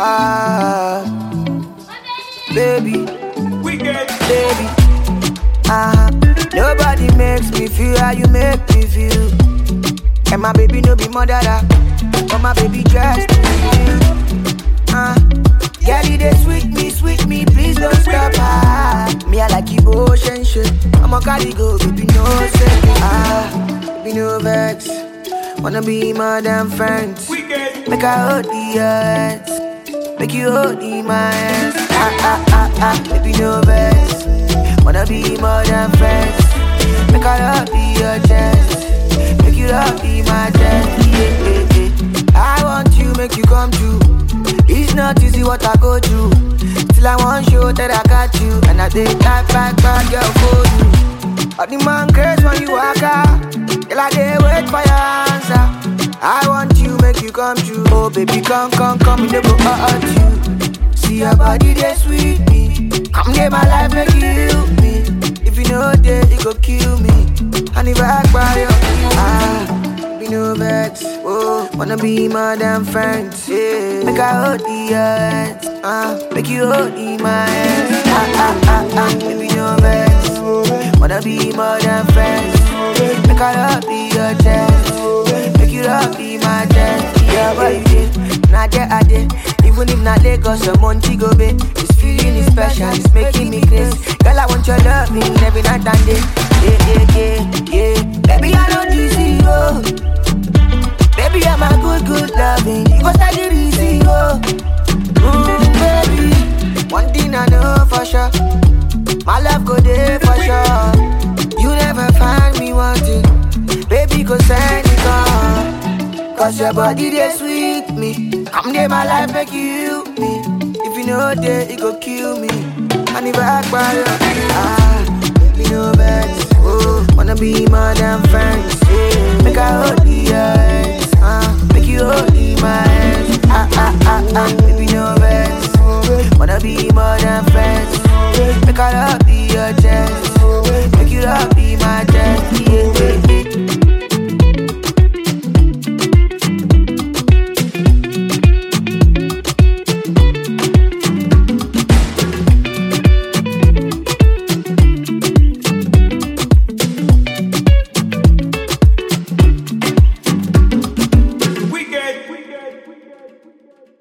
Ah, baby, Wicked. baby. Ah, nobody makes me feel how you make me feel. And my baby no be mother, but my baby just Ah, girl, you dey sweet me, sweet me, please don't stop. Ah, me I like you ocean shit. I'ma carry go, baby no say. Ah, baby no vex. Wanna be more than friends. Wicked. Make I hold the hands. Make you hold in my hands. Ah, ah, ah, ah, baby, no vex. Wanna be more than friends. Make I love be your chest. Make you love be my chest. Yeah, yeah, yeah. I want you, make you come true. It's not easy what I go through. Till I want show that I got you. And I take that back, back, girl, for you. All the man crazy when you walk out. Till I dey wait for your answer. I want you, make you come true. Oh, baby, come, come, come, me never hurt you. See your body, they sweet me. Come get my life, make you heal me. If you know that, it go kill me. And if I cry, you ah, be no vex. Oh, wanna be more than friends. Yeah, make I hold the hands. Ah, make you hold in my hands. Ah, ah, ah, ah, baby, no vex. Wanna be more than friends. Make I love be your chest. Make you love be my chest. Yeah, what you did? Not there, I did. Even if not Lagos or Montego Bay, this feeling is special. It's making me crazy. Girl, I want your loving every night and day. Yeah, yeah, yeah, yeah. Baby, I know this is you. Baby, I'm a good, good loving. You go study this, oh. Mm, baby, one thing I know for sure. My love go there for sure. You never find me wanting. Baby, go send it on. Cause your body they sweet me. Come there, my life make you heal me. If you know that, it go kill me. And if I cry, ah, me no vex. Oh, wanna be more than friends. Yeah. Make I hold the hands. Ah, make you hold in my hands. Ah, ah, ah, ah, baby, no vex. Wanna be more than friends. Make I love be your chest. Make you love be